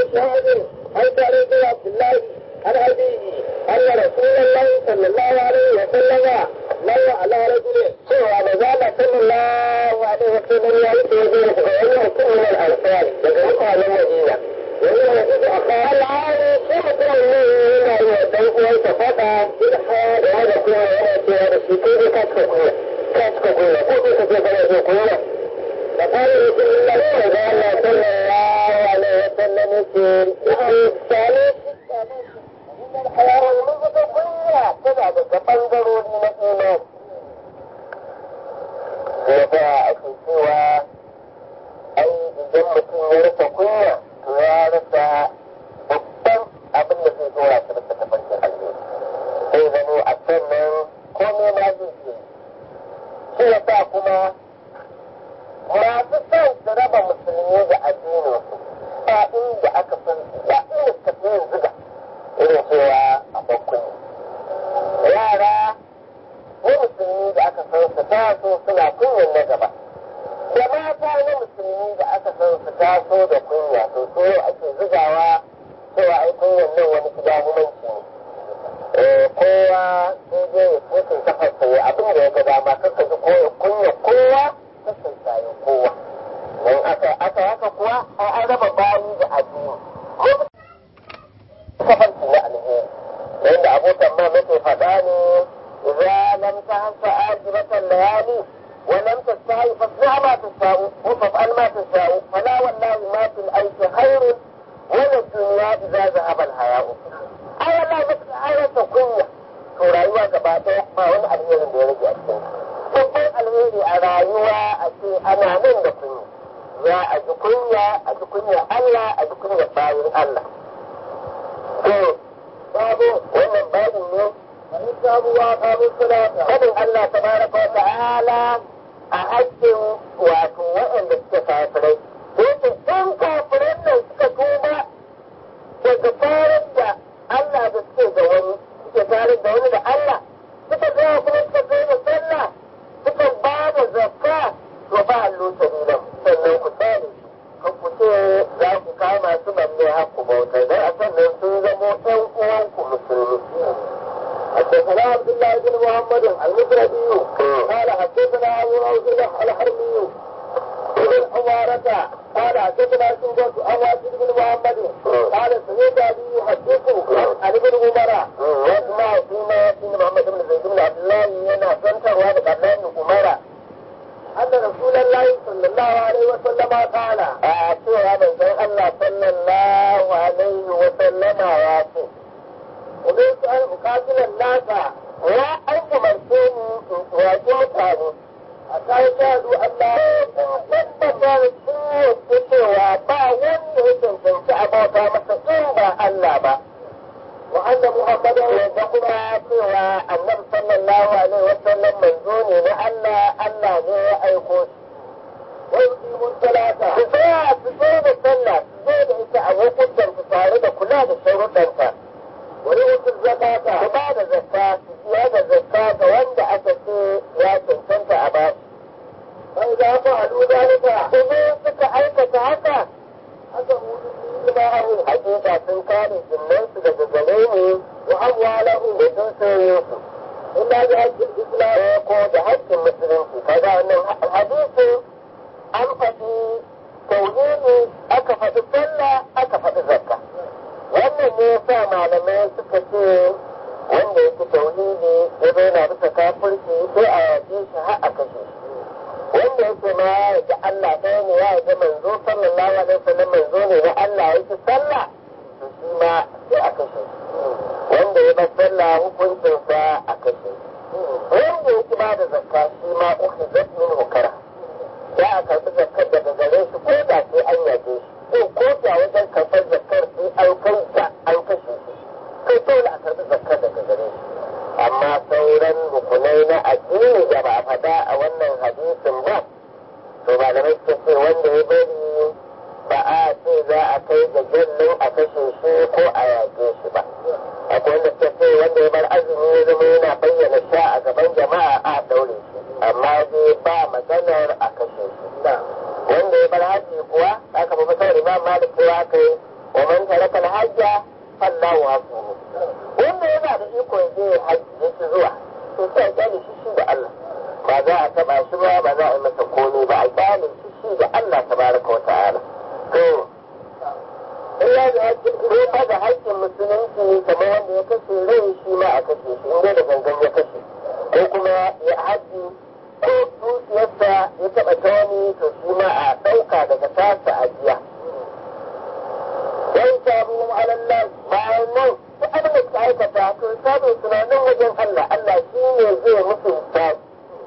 شهاب عن طريق عبد الله عن أبيه أن رسول الله صلى الله عليه وسلم لو على رجل سوى مزال صلى الله عليه وسلم يعيش وجهه فإنه يكون من الأنصار يقرأها من المدينة وهو يجد أخاه العالي شيخ الله هنا يوسف ويتفقى في الحياة وهذا كله يأتي هذا الشيء كاتك كله كاتك كله كيف تتفقى كله فقال رسول الله صلى الله عليه وسلم يقول الثالث الحياة المنطقة كلها تبع ɓangarori na imani. Yasa ake cewa ai idan mutum ya rasa kunya to ya rasa babban abin da zai dora shi rasa tafarkin alheri. Sai zano a sannan komai ma zai ce. Shi yasa kuma masu son su raba musulmi da addinin su ba inda aka san ba inda suka fi yin zuga irin cewa a bakkuni. yara na musulmi da aka san su taso suna kunyan na gaba da mata na musulmi da aka san su taso da kunya to so ake zugawa cewa ai kunyan nan wani gida humanci ne kowa sai dai ya tutun kafarsa ya abin da ya ga dama kaka ji kunya kowa kasan sayo kowa don aka aka haka kuwa an raba bayi da addini kafarki na alheri عند أبو تمام مثل فداني إذا لم تهف آجرة الليالي ولم تستحي فاصنع ما تشاء وفافعل ما تشاء فلا والله ما في الأيس خير ولا الدنيا إذا ذهب الحياء أي والله مثل آية كنية to rayuwa gaba ɗaya ba wani alherin da ya rage a cikin babban alheri a rayuwa a ce ana nan da kunya za a ji kunya a ji kunya Allah a ji kunya bayan Allah to babu wannan babu ne wani sabuwa kabin salata kadin Allah tabaraka wa ta'ala a hakkin wato waɗanda suke kafirai yake ɗan kafiran nan suka tuba daga tarin da Allah da suke da wani suke tarin da wani da Allah suka zama kuma suka kai da sallah suka ba da zakka to ba allo sabilan sannan ku tsare kan ku ce za ku kama su manne haku bautar dan a sannan sun zamo ɗan uwanku musulmi حدثنا عبد الله بن محمد المفردي قال حدثنا ابو روح الحرمي بن حمارة قال حدثنا شعبة عن واجد بن محمد قال سمعت ابي يحدث عن ابن عمر واسمع فيما ياتي محمد بن زيد بن عبد الله ينا سنتر وهذا قبلان عمر أن رسول الله صلى الله عليه وسلم قال أتوا هذا الله صلى الله عليه وسلم ياتي ومن سؤال أقاتل الناس يا أنت مرسوني واجه متاني حتى يشاهدوا أن لا تبقى السوء cewa ba wanda ya cancanci a bauta masa in ba Allah ba wa anna muhammadan da kuma cewa annabi sallallahu alaihi wa sallam manzo ne na Allah Allah ne ya aiko shi wa yuqimu salata su tsaya su tsaya da sallah su zo da ita a lokutan su tare da kula da sharuɗanta wani wutar zakata su ba da zakka su biya da zakka ga wanda aka ce ya cancanta a ba bai za ku haɗu zalika su zo suka aikata haka aka hudu su ma'ahu hakika sun kare jinnansu daga gare ne wa amwalahu da sun sayo su illa da hakkin islam ko da hakkin musulunci kaga wannan hadisin an faɗi tauhidi aka faɗi sallah aka faɗi zakka wannan ne ya sa malamai suka ce wanda yake tauhidi ya zo na bisa kafirci sai a yaƙe shi har a kashe shi wanda yake ma ya ga Allah ɗaya ne ya ga manzo sallallahu alaihi wasallam manzo ne na Allah yake sallah to shi ma sai a kashe shi wanda ya bar sallah hukuncinsa a kashe shi wanda yake ba da zakka shi ma ukhizat min hukara ya a karɓi zakkar daga gare shi ko da sai an yaƙe shi ko ko da wajen karɓar zakkar sai an kai ta an kashe shi kai dole a karɓi zakkar daga gare shi amma sauran rukunai na addini da ba a faɗa a wannan hadisin ba to malamai suka ce wanda ya bari ba a ce za a kai ga jallin a kashe shi ko a yaƙe shi ba akwai wanda suka ce wanda ya bar azumi ya zama yana bayyana sha a gaban jama'a a daure shi amma dai ba maganar a kashe shi wanda ya bar haji kuwa aka fi fitar imam malik ya kai wa man taraka al-hajja fallahu hasbuhu wanda yana da iko ya je hajji ya ci zuwa to sai a kyale shi shi da Allah ba za a taba shi ba ba za a yi masa komai ba a kyale shi shi da Allah tabaraka wa ta'ala to illa da haƙƙin ko ba da haƙƙin musulunci kamar wanda ya kashe rai shi ma a kashe shi inda da gangan ya kashe ko kuma ya haji ko dukiyarsa ya taɓa ta wani to shi ma a ɗauka daga tasa a jiya. Wai sabu alallah bayan nan duk abin da suka aikata to sabu tunanin wajen Allah Allah shi ne zai musu hisabi.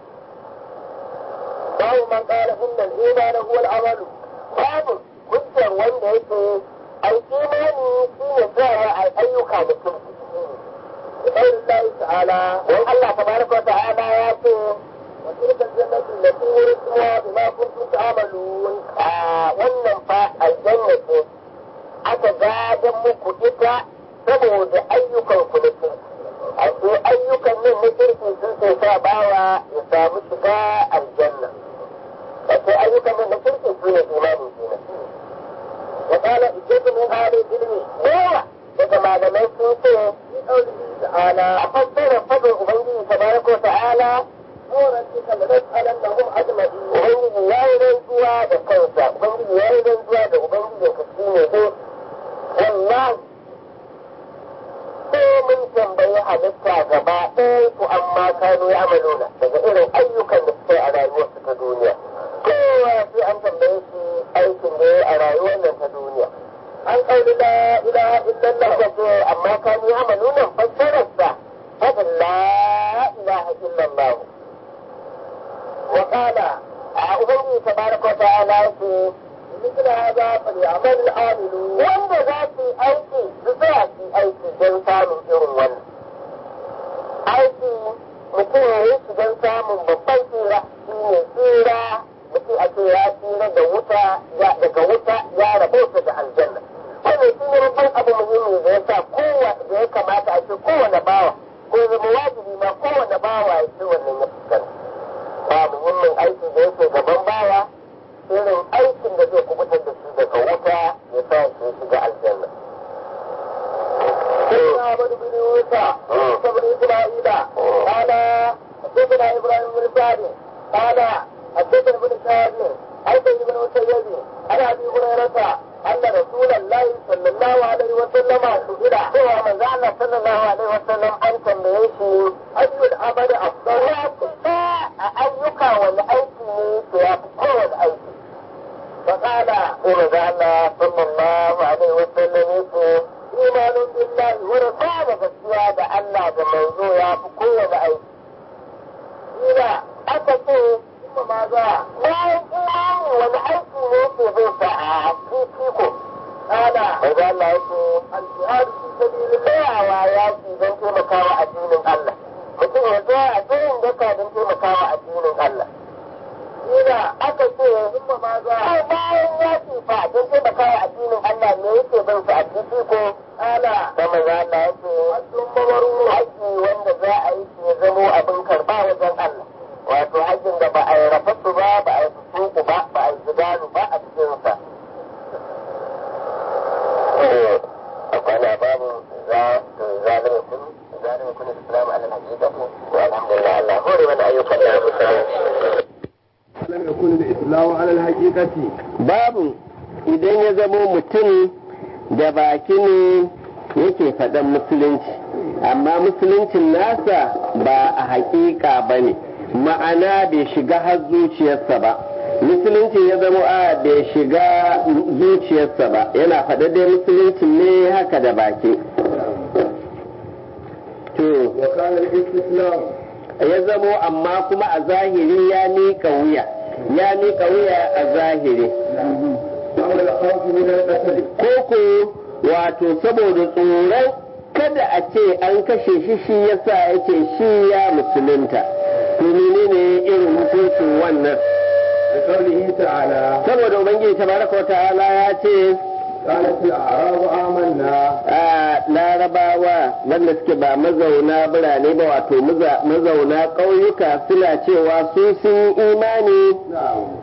Babu man ƙara innal imana huwa al-amalu babu hujjar wanda yake ai imani shi ne tsayawa a ayyuka da kirki. بقول الله تعالى وان الله تبارك وتعالى ياتي وتلك الجنة التي ورثتموها بما كنتم تعملون wannan fa aljanna ce aka gadon muku ita saboda ayyukan ku da kirki a ce ayyukan nan na kirki sun sai sa bawa ya samu shiga aljanna a ce ayyukan nan na kirki su ne imani kenan wa qala ijatu min ahli ilmi yawa daga malamai sun ce تعالى أفسر فضل أبنجي تبارك وتعالى وربك لنسألنهم أجمعين أبنجي يا يرنزوا بكوسا أبنجي يا يرنزوا بأبنجي يكسيني دي والله sai mun tambayi halitta gaba ɗaya su amma kanu ya amaluna daga irin ayyukan da suka yi a rayuwarsu ta duniya kowa sai an tambaye shi aikin da ya a rayuwar nan ta duniya an kauli la ilaha illallah da ce amma kan yi amalu nan fassararsa fadin la ilaha illallah wa qala a ubangi tabaraka wa ta'ala yake مثل هذا فليعمل العاملون wanda za su yi aiki su tsaya su aiki don samun irin wannan aiki mutum ya yi shi don samun babban tsira shi ne tsira mutum a ce ya tsira da wuta daga wuta ya rabauta da aljanna wannan shi ne babban abu muhimmi da ya sa kowa da ya kamata a ce kowane bawa ko zama wajibi ma kowane bawa ya ce wannan ya fuskanta ba muhimmin aiki da yake gaban bawa irin aikin da zai kubutar da shi daga wuta ya sa shi shiga aljanna. سيدنا عبد بن موسى موسى بن اسماعيل قال حدثنا ابراهيم بن سعد قال حدثنا بن شهاب حدث بن مسيب عن ابي هريره ان رسول الله صلى الله عليه وسلم سئل هو من زعل صلى الله عليه وسلم ان تنبيه اي العمل افضل ايك والايك في كل ايك فقال إن الله صلى الله عليه وسلم يقول إيمان بالله ورسالة السيادة الله بمنزو يا بقوة أيك إذا أتت ثم ماذا؟ لا إيمان والأيك يوفي بيسا فيكم قال إذا الله يقول الجهاد في سبيل الله وآياتي بن تيمكاوى الدين الله mutum ya zo a tsayin daka don taimakawa addinin Allah. Ina aka ce himma ma za a bayan ya ce fa don taimaka wa addinin Allah ne yake bin su a ciki ko ala da maza Allah ya ce hajjin mabaru haji wanda za a yi shi ya zamo abin karba wajen Allah wato hajjin da ba a yi rafatu ba ba a yi fusuku ba ba a yi zidalu ba a cikin sa akwai na babu za to zalimi kun zalimi kun islam ala hakikati wa alhamdulillah Allah hore mana ayyukan da musulunci لم يكن الإسلام على الحقيقة babu idan ya zamo mutum da baki ne yake faɗan musulunci amma musuluncin nasa ba a haƙiƙa ba ne ma'ana bai shiga har zuciyarsa ba musulunci ya zamo a bai shiga zuciyarsa ba yana faɗa dai musulunci ne haka da baki to وكان الاستسلام ya zamo amma kuma a zahiri ya miƙa wuya ya miƙa wuya a zahiri أو الخوف من القتل koko wato saboda tsoron kada a ce an kashe shi shi yasa ya ce shi ya musulunta to menene irin hukuncin wannan لقوله تعالى saboda ubangiji tabaraka wa ta'ala ya ce قالت الأعراب آمنا a larabawa wanda suke ba mazauna birane ba wato maza- mazauna ƙauyuka suna cewa su sun yi imani نعم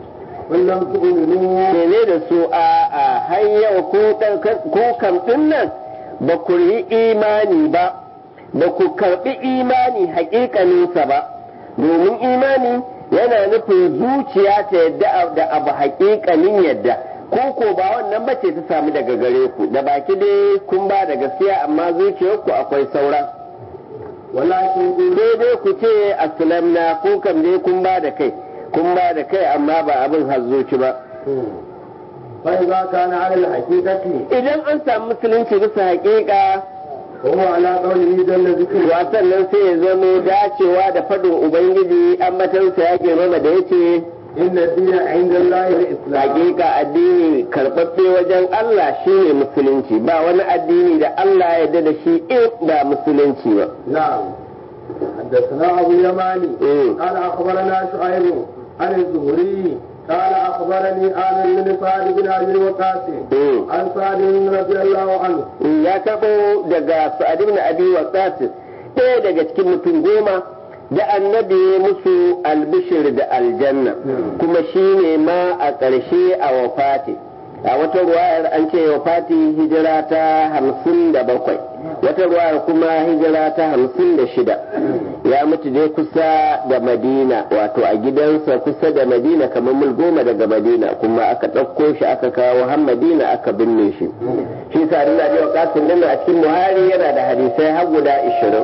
قل لم تؤمنوا ne da su a a har yau ku ɗan- ku kam ɗin nan ba ku yi imani ba ba ku karɓi imani haƙiƙaninsa ba domin imani yana nufin zuciya ta yadda da abu haƙiƙanin yadda ko ko ba wannan bace ta samu daga gare ku da baki dai kun ba da gaskiya amma zuciyarku akwai saura ولكن قولوا sai dai ku ce aslamna ko kam dai kun ba da kai kun ba da kai amma ba abin hazzoci ba فإذا كان على الحقيقة idan an samu musulunci bisa haƙiƙa وهو على قوله جل ذكره wasan nan sai ya zamo dacewa da fadin ubangiji an matansa ya girmama da yace إن الدين عند الله الإسلام hakika addini karɓaɓɓe wajen Allah shine musulunci ba wani addini da Allah ya yarda da shi in ba musulunci ba نعم حدثنا أبو يماني إيه. قال أخبرنا شعيب عن الزهري قال أخبرني آمر بن سعد بن أبي وقاص إيه. عن سعد رضي الله عنه ya karɓo daga Sa'ad ibn Abi Waqqas ɗaya daga cikin mutum goma da annabi ya musu albishir da aljanna kuma shine ma a ƙarshe a wafati a wata ruwayar an ce wafati hijira ta hamsin da bakwai wata ruwayar kuma hijira ta hamsin da shida ya mutu dai kusa da madina wato a gidansa kusa da madina kamar mil goma daga madina kuma aka ɗauko shi aka kawo har madina aka binne shi shi sa ina biyo kasin din a cikin buhari yana da hadisai har guda ishirin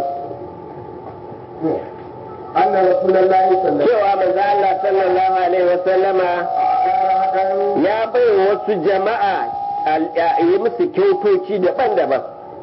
أن رسول الله صلى الله cewa manzo Allah sallallahu alaihi wasallama عليه وسلم ya bai wasu jama'a al- ya- yi musu kyautoci daban-daban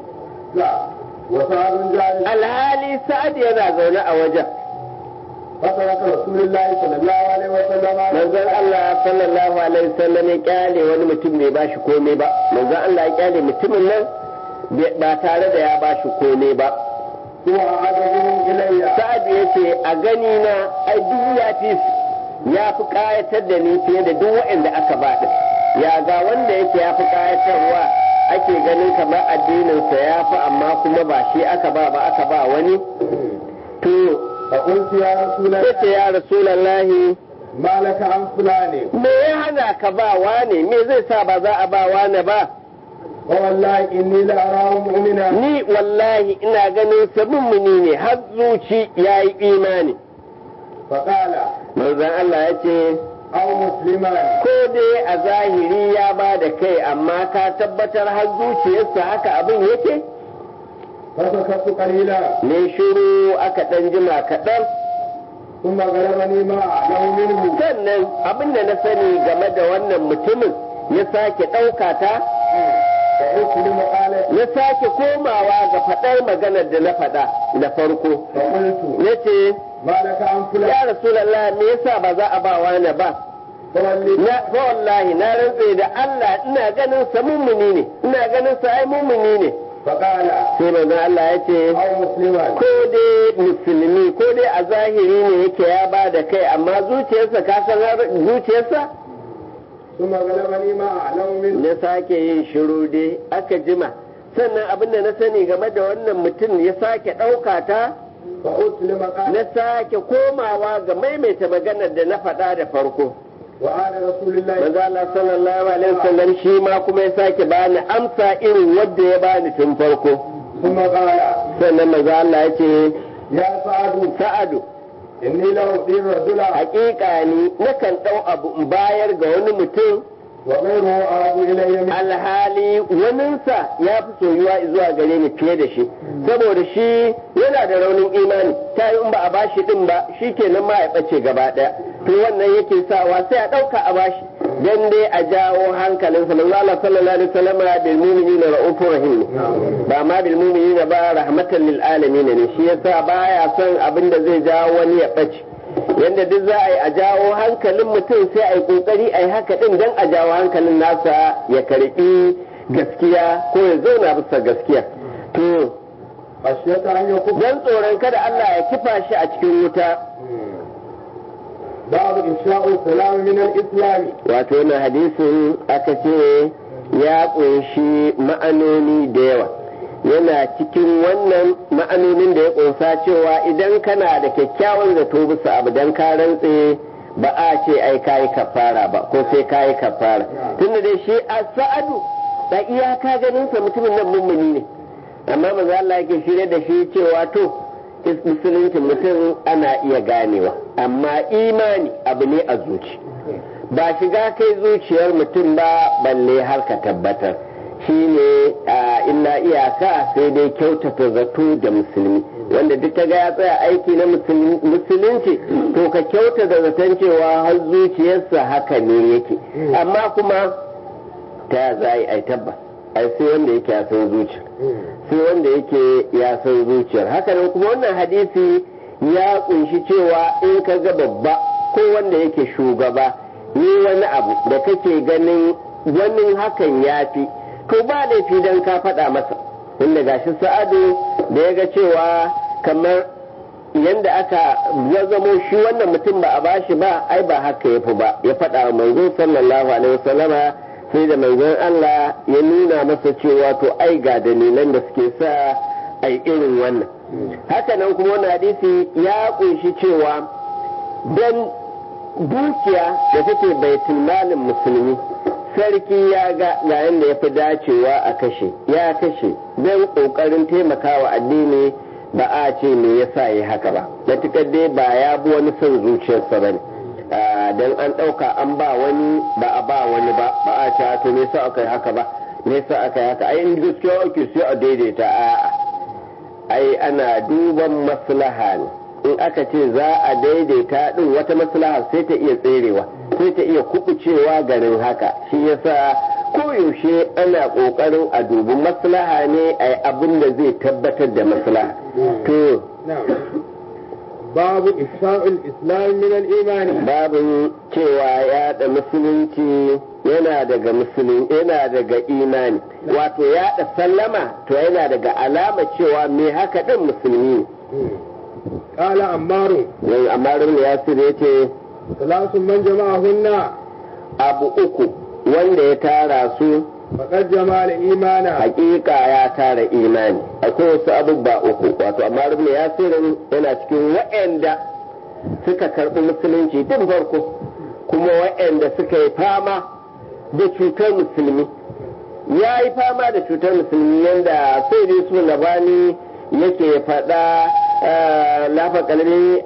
وسعد جالس alhali sa'ad yana zaune a wajen فترك رسول الله صلى الله عليه وسلم manzon Allah sallallahu alaihi wasallam ya kyale wani mutum bai bashi komai ba manzon Allah ya kyale mutumin nan bai- ba tare da ya bashi komai ba هو أعادهم إلي sa'ad ya ce a gani na ai duk ya fi su ya fi kayatar da ni fiye da duk waɗanda aka ba din ya ga wanda yake ya fi kayatarwa ake ganin kamar addininsa ya fi amma kuma ba shi aka ba ba aka ba wani to فقلت يا رسول الله yace ya rasulallahi ما لك عن فلان me ya hana ka ba wane me zai sa ba za a ba wane ba فوالله إني لأراه مؤمنا ni wallahi ina ganin sa mummuni ne har zuci ya yi imani فقال manzon Allah ya ce أو مسلما ko dai a zahiri ya ba da kai amma ka tabbatar har zuciyarsa haka abin yake فسكت قليلا ne shiru aka ɗan jima kaɗan ثم غلبني ما أعلم منه sannan abin da na sani game da wannan mutumin ya sake ɗauka ta فأسلم قال ya sake komawa ga faɗar maganar da na faɗa da farko فقلت ya ce ما لك عن فلان ya rasulallah me yasa ba za a ba wani ba فولي na fa wallahi na rantse da Allah ina ganin sa mummuni ne ina ganin sa ai mummuni ne فقال sai manzon Allah ya ce أو مسلما ko dai musulmi ko dai a zahiri ne yake ya ba da kai amma zuciyarsa ka san har- zuciyarsa ثم غلبني ما أعلم منه na sake yin shiru dai aka jima sannan abin da na sani game da wannan mutum ya sake ɗauka ta فأسلم قال na sake komawa ga maimaita maganar da na faɗa da farko وعاد رسول الله manzo Allah sallallahu alaihi wasallam shi ma kuma ya sake bani amsa irin wadda ya bani tun farko ثم قال sannan manzo Allah ya ce يا سعد sa'adu إني لأعطي الرجل haƙiƙa ni nakan ɗau abu in bayar ga wani mutum وغيره أعد إلي منه alhali waninsa ya fi soyuwa zuwa gare ni fiye da shi saboda shi yana da raunin imani ta yi in ba a bashi din ba shi kenan ma ya ɓace gaba ɗaya to wannan yake sawa sai a ɗauka a bashi dan dai a jawo hankalin sa manzo Allah sallallahu alaihi wasallam bil mu'minina ra'ufur rahim ne. ba ma bil mu'minina ba rahmatan lil alamin ne shi yasa baya son abin da zai jawo wani ya ɓace yadda duk za a yi a jawo hankalin mutum sai a yi kokari a yi haka din don a jawo hankalin nasa ya karbi gaskiya ko ya zauna bisa gaskiya to خشية أن يكون don tsoron kada Allah ya kifa shi a cikin wuta باب إنشاء السلام من الإسلام wato wannan hadisin aka ce ya ƙunshi ma'anoni da yawa yana cikin wannan ma'anonin da ya ƙunsa cewa idan kana da kyakkyawan zato bisa abu dan ka rantse ba a ce ai kayi kafara ba ko sai kayi kafara tunda dai shi a sa'adu da iyaka ganin sa mutumin nan mummuni ne amma maza Allah yake shirye da shi cewa to musulunci mutum ana iya ganewa amma imani abu ne a zuci ba shiga kai zuciyar mutum ba balle har ka tabbatar shi ne illa iyaka sai dai kyautata zato da musulmi wanda duk ta ga ya tsaya aiki na musulunci to ka kyautata zaton cewa har zuciyarsa haka ne yake amma kuma ta za a yi tabbas ai sai wanda yake ya san zuciya sai wanda yake ya san zuciyar haka nan kuma wannan hadisi ya kunshi cewa in ka ga babba ko wanda yake shugaba ni wani abu da kake ganin wani hakan ya fi to ba laifi don ka faɗa masa inda gashi sa'adu da ya ga cewa kamar yadda aka ya zamo shi wannan mutum ba a bashi ba ai ba haka ya fi ba ya faɗa wa manzo sallallahu alaihi wasallama sai da manzon Allah ya nuna masa cewa to ai ga dalilan da suke sa ai irin wannan haka nan kuma wannan hadisi ya kunshi cewa dan dukiya da take baitul malin musulmi sarki ya ga ga yadda ya fi dacewa a kashe ya kashe don kokarin taimakawa addini ba a ce me yasa yi haka ba matukar dai ba ya bi wani son zuciyarsa ba ne don an ɗauka an ba wani ba a ba wani ba ba a ce to me yasa aka yi haka ba me yasa aka yi haka ai in gaskiya ake sai a daidaita a'a ai ana duban maslaha ne in aka ce za a daidaita din wata maslaha sai ta iya tserewa sai ta iya kubucewa garin haka shi yasa koyaushe ana kokarin a dubi maslaha ne a abin da zai tabbatar da maslaha to babu ifsha'ul islam min al-imani babu cewa yaɗa musulunci yana daga musulun yana daga imani wato yaɗa sallama to yana daga alama cewa me haka din musulmi قال عمار ne amma rubin yasir ya ce ثلاث من جمعهن abu uku wanda ya tara su فقد جمع الإيمان hakika ya tara imani akwai wasu abubuwa uku wato amma rubin yasirin yana cikin waɗanda suka karɓi musulunci tun farko kuma waɗanda suka yi fama da cutar musulmi ya yi fama da cutar musulmi yadda sai dai su labani yake faɗa lafa kalmi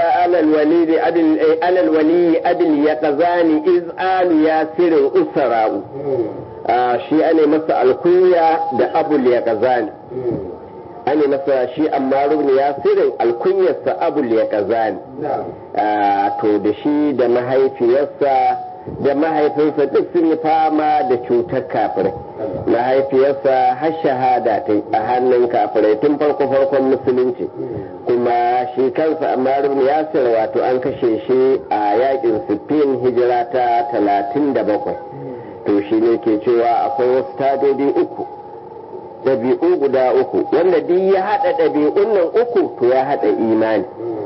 alal wali adil ya kazani iz alu ya sirin usara'u shi ane masa alkunya da abul ya kazani ane masa shi amma rubni ya sirin alkunyarsa abul ya kazani to da shi da mahaifiyarsa da mahaifinsa duk sun yi fama da cutar kafirai mahaifiyarsa har shahada ta a hannun kafirai tun farko farkon musulunci kuma shi kansa amma rubin yasir wato an kashe shi a yakin siffin hijira ta talatin da bakwai to shi ne ke cewa akwai wasu tadodi uku ɗabi'u guda uku wanda duk ya haɗa ɗabi'un nan uku to ya haɗa imani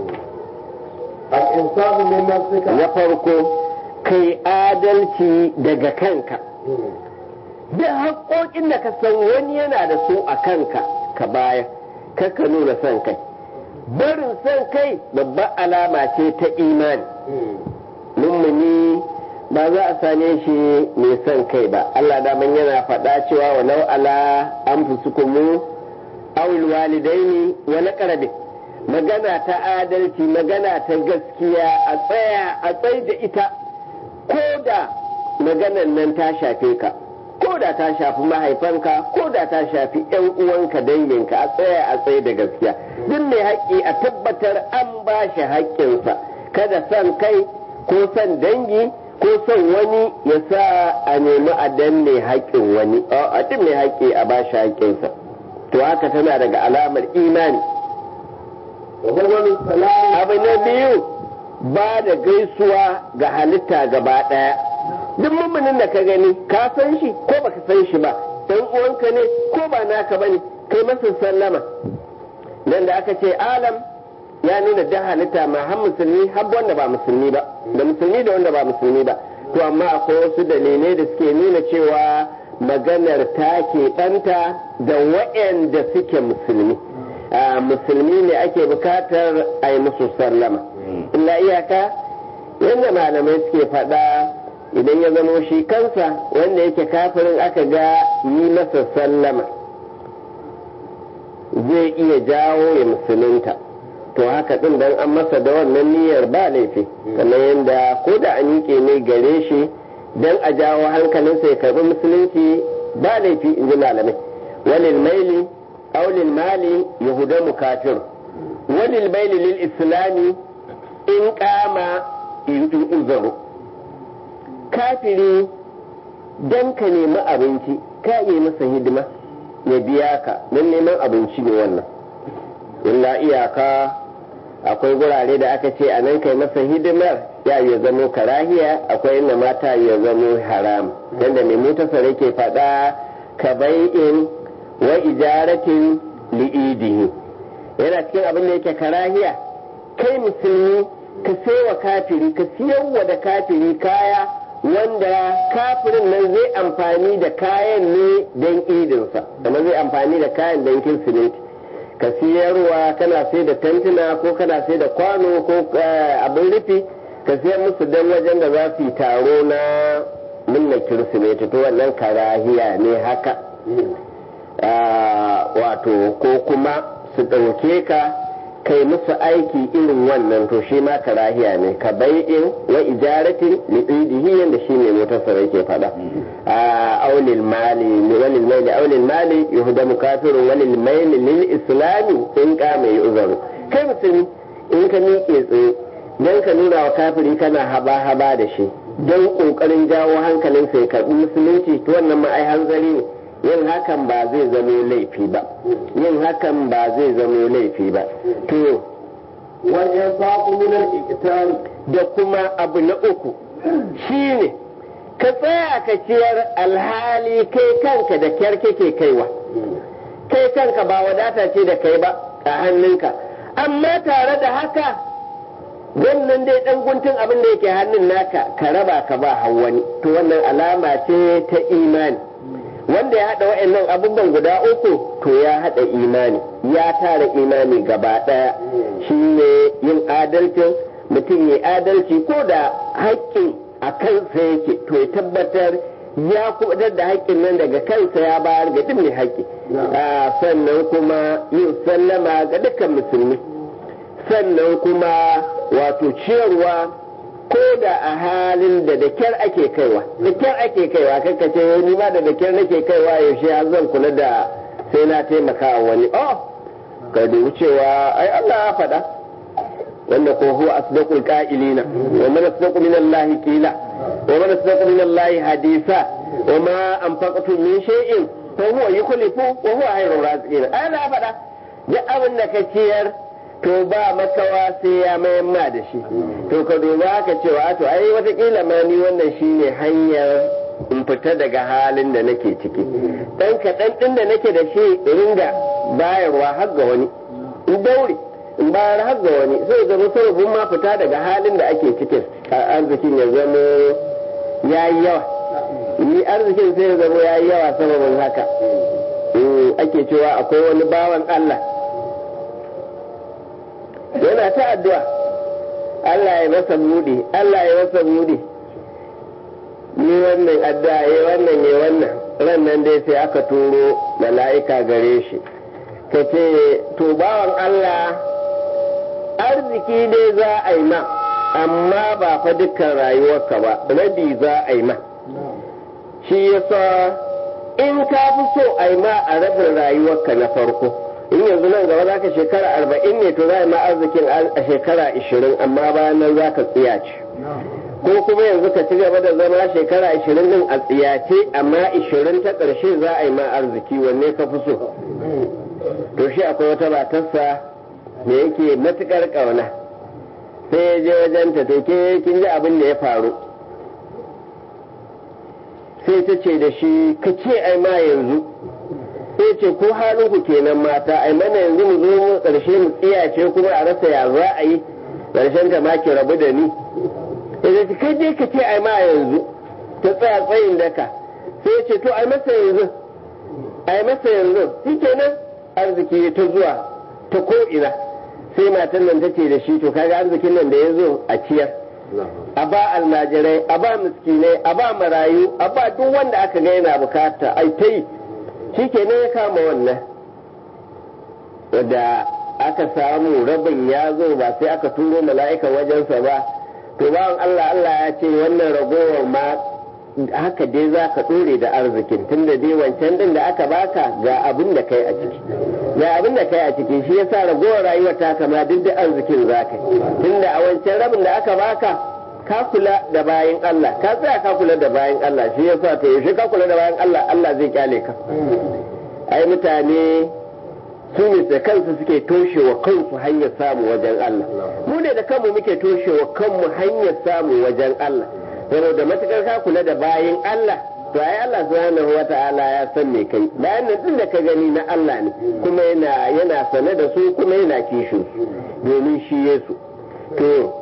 الإنصاف من نفسك na farko kai adalci daga kanka duk haƙoƙin da ka san wani yana da su a kanka ka baya ka nuna son kai barin son kai babbar alama ce ta imani mummuni ba za a same shi mai son kai ba Allah daman yana faɗa cewa wa nau ala an fusukumu awil walidaini wa na magana ta adalci magana ta gaskiya a tsaya a tsai da ita ko da maganan nan ta shafe ka ko da ta shafi mahaifanka ko da ta shafi yan uwanka danginka a tsaya a tsaye da gaskiya duk mai haƙƙi a tabbatar an ba shi haƙƙinsa kada son kai ko son dangi ko son wani ya sa a nemi a danne haƙƙin wani a duk mai haƙƙi a ba shi haƙƙinsa to haka tana daga alamar imani وهو السلام abu na biyu ba da gaisuwa ga halitta gaba ɗaya duk mummunin da ka gani ka san shi ko baka san shi ba dan uwanka ne ko ba naka bane kai masa sallama nan da aka ce alam ya nuna da halitta ma har musulmi har wanda ba musulmi ba da musulmi da wanda ba musulmi ba to amma akwai wasu dalilai da suke nuna cewa maganar ta ke ɗanta da waɗanda suke musulmi musulmi ne ake bukatar a yi musu sallama illa iyaka yadda malamai suke faɗa idan ya zamo shi kansa wanda yake kafirin aka ga yi masa sallama zai iya jawo ya musulunta to haka ɗin dan an masa da wannan niyyar ba laifi kamar yadda ko da an yi ne gare shi dan a jawo hankalinsa ya karbi musulunci ba laifi in ji malamai walil maili aulil mali yahudamu kafir walil maili lil islami in kama uzaru kafiri dan ka nemi abinci ka yi masa hidima ya biya ka don neman abinci ne wannan illa iyaka akwai gurare da aka ce a nan kai masa hidimar ya yi zamo karahiya akwai inda mata ya zamo haram yadda mai mutasar ke faɗa ka bai'in wa ijaratin li'idihi yana cikin abin da yake karahiya kai musulmi ka wa kafiri ka siyarwa da kafiri kaya wanda kafirin nan zai amfani da kayan ne don idinsa kuma zai amfani da kayan don kirsimeti ka siyarwa kana sai da tantuna ko kana sai da kwano ko abin rufi ka siyar musu don wajen da za su yi taro na minna kirsimeti to wannan karahiya ne haka wato ko kuma su ɗauke ka kai musu aiki irin wannan to shi ma karahiya ne ka bai'in wa ijaratin liqidihi yanda shi ne mutasar yake faɗa a aulil mali walil maili aulil mali yuhdamu kafirun walil maili lil islami in ka mai uzaru kai musulmi in ka miƙe tsaye dan ka nuna wa kafiri kana haba haba da shi don kokarin jawo hankalinsa ya karɓi musulunci to wannan ma ai hanzari ne yin hakan ba zai zamo laifi ba yin hakan ba zai zamo laifi ba to wajen faƙo minar ikitari da kuma abu na uku shine ka tsaya ka ciyar alhali kai kanka da kyar kake kaiwa kai kanka ba wadata ce da kai ba a hannunka amma tare da haka wannan dai dan guntun abin da yake hannun naka ka raba ka ba wani to wannan alama ce ta imani wanda ya haɗa wa'annan abubuwan guda uku to ya haɗa imani ya tara imani gaba ɗaya shi ne yin adalcin mutum ya adalci ko da haƙƙin a kansa yake to ya tabbatar ya kubutar da haƙƙin nan daga kansa ya bayar ga duk mai haƙƙi sannan kuma yin sallama ga dukkan musulmi sannan kuma wato ciyarwa ko da a halin da da kyar ake kaiwa da kyar ake kaiwa kanka ce ni ma da da kyar nake kaiwa yaushe har zan kula da sai na taimaka wa wani oh ka dubi cewa ai Allah ya faɗa wanda ko huwa asdaqul qa'ilina wa man asdaqu min Allah qila wa man asdaqu min Allah hadisa wa ma anfaqtum min shay'in fa huwa yukhlifu wa huwa khairur raziqin ai Allah ya faɗa duk abin da ka ciyar to ba makawa sai ya mayan ma da shi to ka duba ka cewa to ai watakila ma ni wannan shine hanyar in fita daga halin da nake ciki dan kaɗan ɗin da nake da shi ringa bayarwa har ga wani in daure in bayar har ga wani sai zama sarrafin ma fita daga halin da ake cikin arzikin ya zama ya yi yawa ni arzikin sai ya zama ya yi yawa sababin haka ake cewa akwai wani bawan Allah yana ta addu'a Allah ya masa buɗe Allah ya masa buɗe ni wannan addu'a ya wannan ya wannan ran nan dai sai aka turo mala'ika gare shi ka ce to bawan Allah arziki dai za a yi ma amma ba fa dukkan rayuwarka ba rabi za a yi ma shi yasa in ka fi so a yi ma a rabin rayuwarka na farko in yanzu nan gaba za ka shekara arba'in ne to za a ma arzikin a shekara ishirin amma bayan nan za ka tsiyace ko kuma yanzu ka ci gaba da zama shekara ishirin din a tsiyace amma ishirin ta ƙarshe za a yi ma arziki wanne ka fi so to shi akwai wata matarsa da yake matuƙar ƙauna sai ya je wajen ta to ke kin ji abin da ya faru sai ta ce da shi ka ce ai ma yanzu sai ce ko halin ku kenan mata ai mana yanzu mu zo mu karshe mu tsiyace kuma a rasa ya za a yi karshen ta ma ki rabu da ni sai ce kai dai ka ce ai ma yanzu ta tsaya tsayin daka sai ce to ai masa yanzu ai masa yanzu shi kenan arziki ta zuwa ta ko ina sai matan nan ta ce da shi to kaga arzikin nan da ya zo a ciyar a ba almajirai a ba miskinai a ba marayu a ba duk wanda aka ga yana bukata ai ta yi shi ke ya kama wannan da aka samu rabin ya zo ba sai aka turo mala'ika wajensa ba to bawan Allah Allah ya ce wannan ragowar ma haka dai za ka ɗore da arzikin tunda dai wancan din da aka baka ga abin da kai a ciki ga abin da kai a ciki shi yasa ragowar rayuwar ta kama duk da arzikin za ka tunda a wancan rabin da aka baka ka kula da bayan Allah ka tsaya ka kula da bayan Allah shi yasa to yaushe ka kula da bayan Allah Allah zai kyale ka ai mutane su ne da kansu suke toshewa kansu hanyar samu wajen Allah mu ne da kanmu muke toshewa kanmu hanyar samu wajen Allah saboda matukar ka kula da bayan Allah to ai Allah subhanahu wata'ala ya san me kai bayan nan din da ka gani na Allah ne kuma yana yana sane da su kuma yana kishin su domin shi Yesu to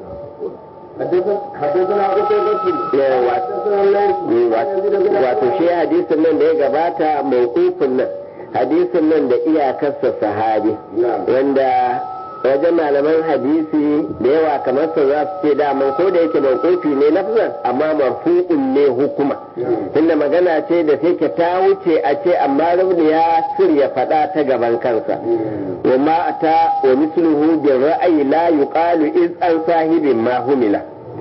حدثنا قتيبة حدثنا الليث wato shi hadisin nan da ya gabata mawqufin nan hadisin nan da iyakarsa sahabi wanda wajen malaman hadisi da yawa kamar su za su ce daman ko da yake mawqufi ne lafzan amma marfu'un ne hukuma tunda magana ce da take ta wuce a ce amma rubni ya ya faɗa ta gaban kansa wa ma ata wa misluhu bi ra'ayi la yuqalu iz an sahibin ma humila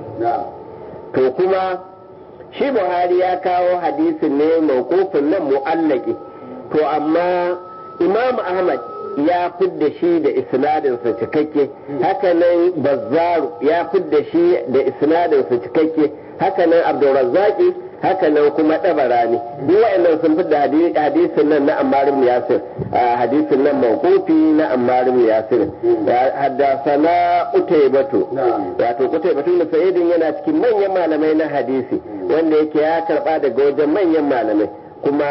to kuma shi buhari ya kawo hadisin ne mawqufin nan mu'allaki to amma imam ahmad ya fidda shi da isnadinsa cikakke hakanan bazzaru ya fidda shi da isnadinsa cikakke hakanan abdurrazzaki hakanan kuma dabarani duk wa'annan sun fidda hadisin nan na ammar ibn yasir hadisin nan mawqufi na ammar ibn yasir haddathana utaybatu wato utaybatu da sa'idin yana cikin manyan malamai na hadisi wanda yake ya karba daga wajen manyan malamai kuma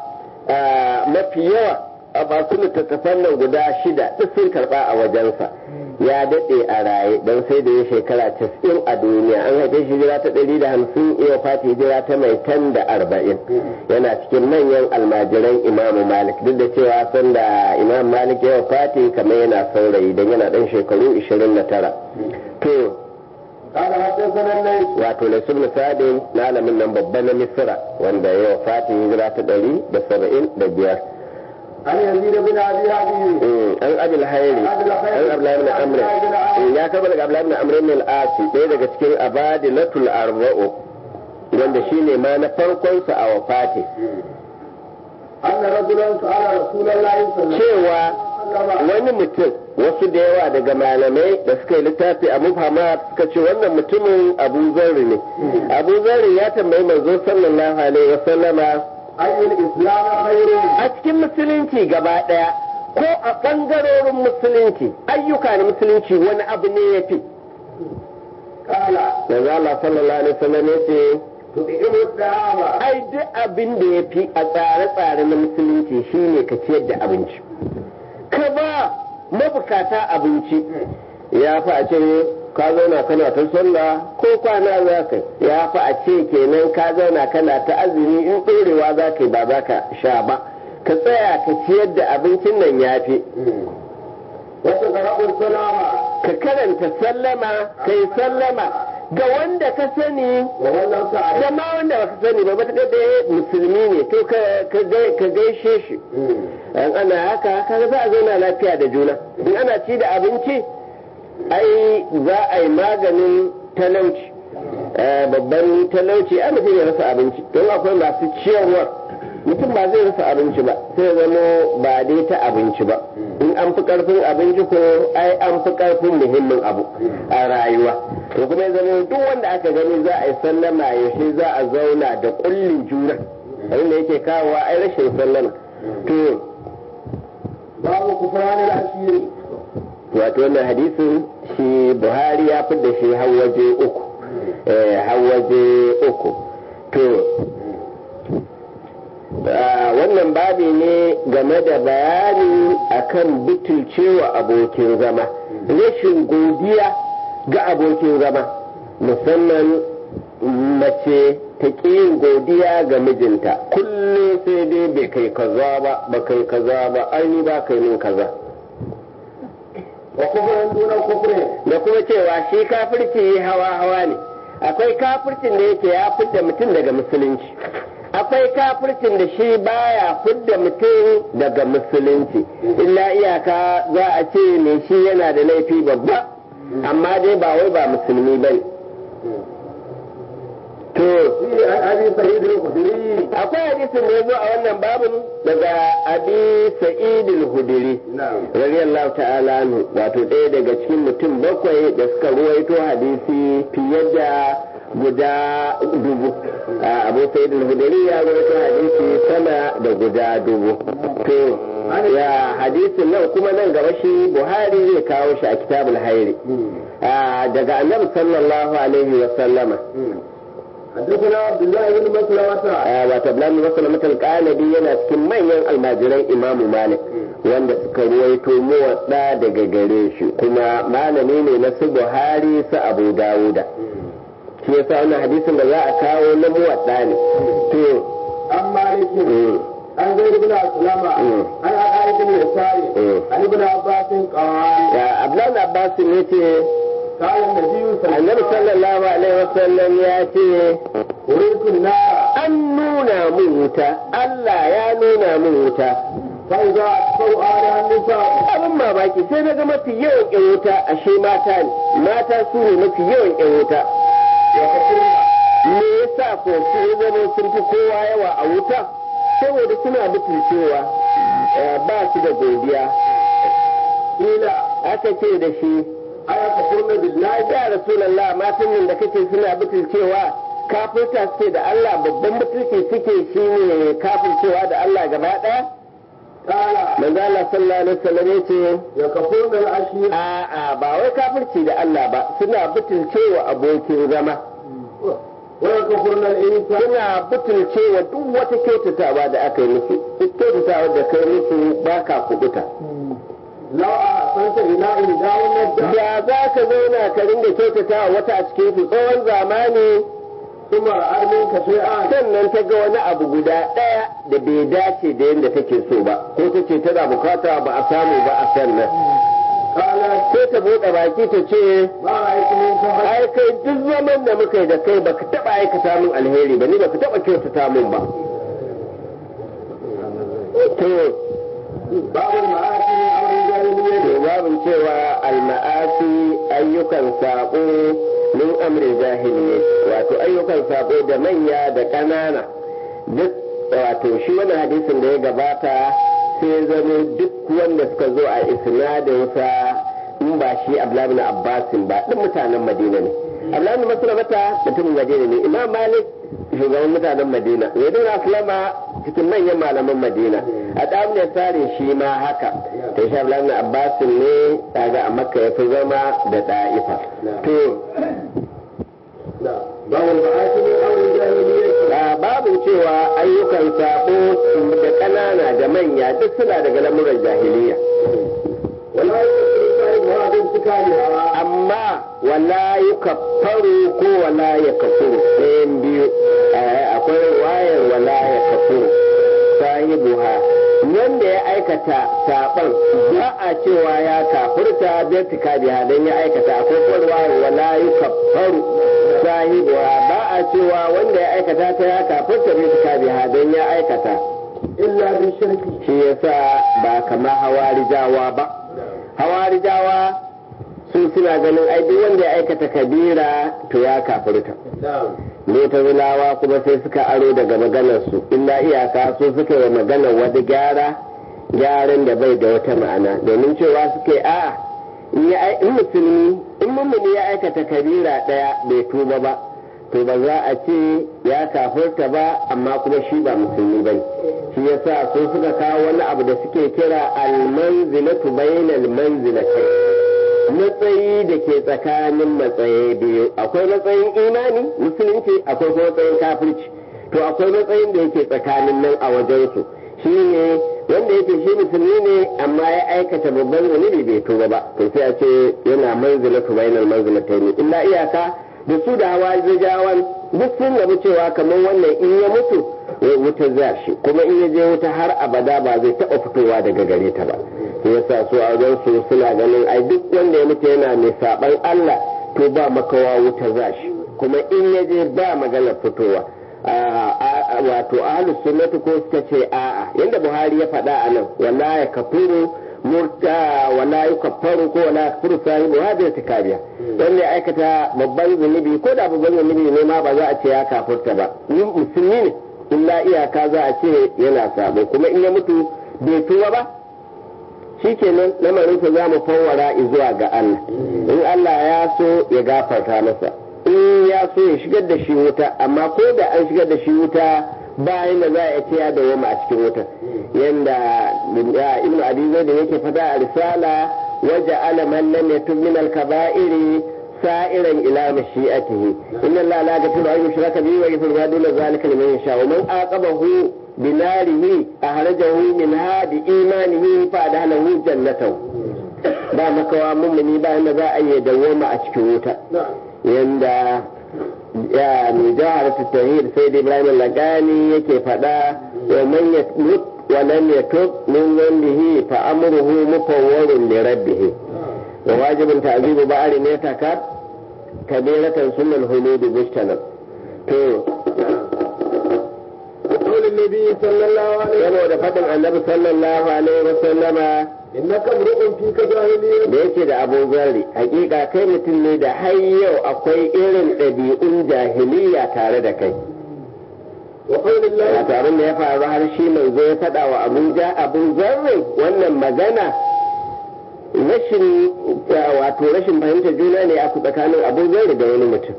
mafi yawa a masu littattafan nan guda shida duk sun karba a wajensa ya daɗe a raye don sai da ya shekara casa'in a duniya an haife shi hijira ta ɗari da hamsin iya fata hijira ta mai tan da arba'in yana cikin manyan almajiran imamu malik duk da cewa san da imam malik ya fati kamar yana saurayi don yana ɗan shekaru ishirin da tara to قال حدثنا الليث wato na sun misalin malamin nan babba na misira wanda ya wafati hijira ta ɗari da saba'in da biyar عن يزيد بن ابي حبيب an abil hairi an abdullahi ibn amr ya kaba daga abdullahi ibn amr ibn al-asi ɗaya daga cikin abadilatul arba'u wanda shine ma na farkon sa a wafati ان رجلا سال رسول الله صلى الله cewa عليه وسلم wani mutum wasu da yawa daga malamai da suka yi littafi a mufhamat suka ce wannan mutumin abu zarri ne abu zarri ya tambayi manzo sallallahu alaihi wasallama اي الاسلام خير a cikin musulunci gaba ɗaya ko a ɓangarorin musulunci ayyuka na musulunci wani abu ne ya fi قال yanzu Allah sallallahu alaihi wasallam ya ce تطعم الطعام ai duk abin da ya fi a tsare-tsare na musulunci shine ka ciyar da abinci ka ba mabukata abinci ya fi a ce ka zauna kana ta sallah ko kwana za ka yi. ya fi a ce kenan ka zauna kana ta azumi in ɗorewa za ka yi ba za ka sha ba ka tsaya ka ciyar da abincin nan ya fi وتقرأ السلام ka karanta sallama ka yi sallama ga wanda ka sani ومن لم تعرف da ma wanda baka sani ba matuƙar da musulmi ne to ka- ka gai- ka gaishe shi in ana haka kaga za a zauna lafiya da juna in ana ci da abinci ai za a yi maganin talauci Eh, babban talauci ai mutum ya rasa abinci don akwai masu ciyarwa mutum ba zai rasa abinci ba sai zamo ba dai ta abinci ba in an fi karfin abinci ko ai an fi karfin muhimmin abu a rayuwa to kuma ya zama duk wanda aka gani za a yi sallama yaushe za a zauna da kullin juna abin da yake kawowa ai rashin sallama to باب كفران العشير wato wannan hadisin shi buhari ya da shi har waje uku eh, har waje uku to ah, wannan babi ne game da bayani akan butulcewa abokin zama rashin godiya ga abokin zama musamman mace ta ƙi yin godiya ga mijinta kullum sai dai bai kai kaza ba ba kai kaza ba ai ni ba kai min kaza wa kufran duna kufrin da kuma cewa shi kafirci hawa hawa ne akwai kafircin da yake ya fidda mutum daga musulunci akwai kafircin da shi baya fidda mutum daga musulunci illa iyaka za a ce ne shi yana da laifi babba amma dai ba wai ba musulmi ba ne to fi an abi sa'id al-khudri akwai hadisin da ya zo a wannan babin daga abi sa'id al-hudri na'am radiyallahu ta'ala anhu wato ɗaya daga cikin mutum bakwai da suka ruwaito hadisi fiye da guda dubu a abu sa'id al-hudri ya ruwaito hadisi sama da guda dubu to ya hadisin nan kuma nan gaba shi buhari zai kawo shi a kitabul hairi a, daga annabi sallallahu alaihi wa sallama حدثنا عبد الله بن مسلمة a, wato abdullahi bin maslama al-qanabi yana cikin manyan almajiran imamu malik wanda suka ruwaito muwadda daga gare shi kuma malami ne na su buhari su abu dawuda shi yasa wannan hadisin da za a kawo na muwadda ne to عن مالك mm, عن زيد بن أسلم مم. عن عائشة بن يسار مم. عن ابن عباس قال ya abdullahi abbas ne ce قال النبي صلى annabi الله عليه sallallahu alaihi wasallam ya ce وسلم أريد النار an nuna mun wuta Allah ya nuna mun wuta فإذا أتوا على النساء abin mamaki sai na ga mafi yawan yan wuta ashe mata ne mata su ne mafi yawan yan wuta يكفرن me yasa ko su ya zama sun fi kowa yawa a wuta saboda suna mutuncewa eh, ba su da godiya قيل aka ce da shi أيكفرن بالله ya rasulallah matan nan da kake suna mutuncewa kafirta suke da Allah babban mutunci suke shine kafircewa da Allah gaba ɗaya قال manzo Allah sallallahu alaihi wasallam yace يكفرن العشير a'a ba wai kafirci da Allah ba suna butulcewa abokin zama ويكفرن الإنسان suna butulcewa duk wata kyautatawa da aka yi musu duk kyautatawa da kai musu ba ka kubuta لو أحسنت إلى إهداهن الدهر da za ka zauna ka ringa kyautatawa wata a cikin su tsawon zamani ثم رأى منك شيئا sannan ta ga wani abu guda ɗaya da bai dace da yadda take so ba ko ta ce tana bukata ba a samu ba a sannan قالت sai ta buɗe baki ta ce ما رأيت منك خير ai kai duk zaman da muka yi da kai baka taɓa aikata min alheri ba ni baka taɓa kyautata min ba to باب المعاصي من أمر الجاهلية to babin cewa alma'asi ayyukan saƙo min amrin jahiliya wato ayyukan saƙo da manya da ƙanana duk wato shi wani hadisin da ya gabata sai ya zama duk wanda suka zo a isnadinsa in ba shi abdullahi bin abbasin ba duk mutanen madina ne abdullahi bin maslamata mutumin madina ne imam malik shugaban mutanen madina yadda aslama cikin manyan malaman madina a ɗamun tsarin shi ma haka ta shi abdullahi bin abbasin ne kaga a makka ya fi zama da ɗa'ifa to نعم باب المعاصي من أمر الجاهلية a babin cewa ayyukan sabo da ƙanana da manya duk suna daga lamuran jahiliya ولا يكفر صاحبها بانتكالها amma wala yi kafaru ko wala ya kafuru ɗayan biyu Eh, akwai wayar wala ya kafuru sahibuha wanda ya aikata saɓon ba a cewa ya kafurta birtika biha don ya aikata akwai kuma wayar wala yi kafaru sahibuha ba a cewa wanda ya aikata ta ya kafurta birtika biha don ya aikata إلا بالشرك shi yasa ba kamar hawarijawa ba hawarijawa su suna ganin ai duk wanda ya aikata kabira to ya kafirta نعم mutazilawa kuma sai suka aro daga maganar su illa iyaka su suka yi maganar wani gyara gyaran da bai da wata ma'ana domin cewa suke a in ya ai- in musulmi in mummuni ya aikata kabira daya bai tuba ba to ba za a ce ya kafirta ba amma kuma shi ba musulmi bane shi yasa su suka kawo wani abu da suke kira almanzilatu bainal manzilatai matsayi da ke tsakanin matsayi biyu akwai matsayin imani musulunci akwai kuma matsayin kafirci to akwai matsayin da yake tsakanin nan a wajensu shi ne wanda yake shi musulmi ne amma ya aikata babban zunubi bai tuba ba to sai a ce yana manzilatu bainal manzilatayn illa iyaka da su da hawa jawan duk sun rabu cewa kamar wannan in ya mutu wuta za shi kuma in ya je wuta har abada ba zai taɓa fitowa daga gare ta ba sai yasa su a wajen su suna ganin ai duk wanda ya mutu yana mai saban Allah to ba makawa wuta za shi kuma in ya je ba maganar fitowa wato ahlus sunnati ko suka ce a'a yanda Buhari ya faɗa a nan wala ya kafuru murta wala yukaffaru ko wala yakfuru sahibu hadhihi tikabiya wanda ya aikata babban zunubi ko da babban zunubi ne ma ba za a ce ya kafurta ba musulmi ne illa iyaka za a ce yana sabo kuma in ya mutu bai tuba ba shikenan lamarinsa za mu fawwara zuwa ga Allah in Allah ya so ya gafarta masa in ya so ya shigar da shi wuta amma ko da an shigar da shi wuta bayan da za a ce ya dawoma a cikin wuta yanda ibnu abi da yake fada a risala waje alaman lam yatub min al-kaba'iri sa'iran ila mashi'atihi inna allaha la yaghfiru an yushraka bihi wa yaghfiru ma duna zalika liman yasha wa man aqabahu binarihi ahrajahu minha bi imanihi fa adhalahu jannatahu ba makawa mummuni bayan da za a yi dawoma a cikin wuta yanda ya mai jihar tauhid sai da ibrahim lagani yake faɗa wa man yamut wa lam yatub min dhanbihi fa amruhu mufawwarun li rabbih wa wajibun ta'zibu ba'ri ne takar kabiratan sunnal hulud bushtanab to قول النبي صلى الله عليه saboda faɗin annabi sallallahu alaihi wa sallama innaka mru'un fika jahiliyyah da yake da abu zarri hakika kai mutum ne da har yau akwai irin ɗabi'un jahiliya tare da kai wa qawlillahi wato abin da ya faru har shi manzo ya faɗa wa abuja abun zarri wannan magana rashin wato rashin fahimtar juna ne a tsakanin abu zarri da wani mutum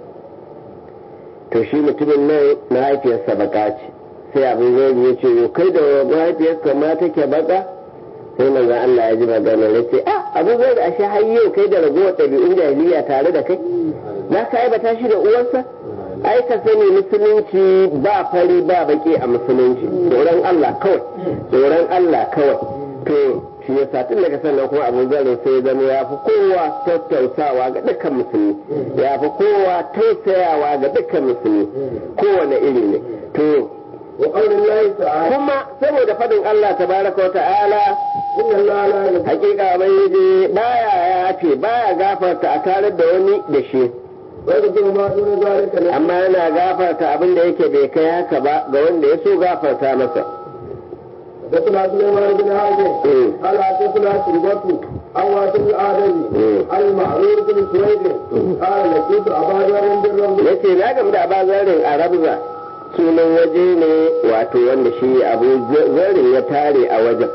to shi mutumin nan mahaifiyarsa baka ce sai abin zarri ya ce kai da mahaifiyarka ma take baka sai manzo Allah ya ji magana ya ce ah abu zai da ashe har yau kai da ragowar ɗabi'un jahiliya tare da kai za ka aibata shi da uwarsa ai ka sani musulunci ba fari ba baki a musulunci tsoron Allah kawai tsoron Allah kawai to shi ya sa tun daga sannan kuma abu zai sai ya zama ya fi kowa tattausawa ga dukkan musulmi ya fi kowa tausayawa ga dukkan musulmi kowane iri ne to wa qawlillahi ta'ala kuma saboda fadin Allah tabaraka wa ta'ala inna allaha la yaghfiru hakika ubangiji baya yafe baya gafarta a tare da wani da shi wa yaghfiru ma duna zalika liman amma yana gafarta abin da yake bai kai haka ba ga wanda ya so gafarta masa حدثنا سليمان بن هاشم مم. قال حدثنا شربة عن واسم الآدمي مم. عن المعرور بن سويد قال لقيت أبا ذر بالرمل yace na gamu da abazarin a rabza sunan waje ne wato wanda shi abu zarin ya tare a wajen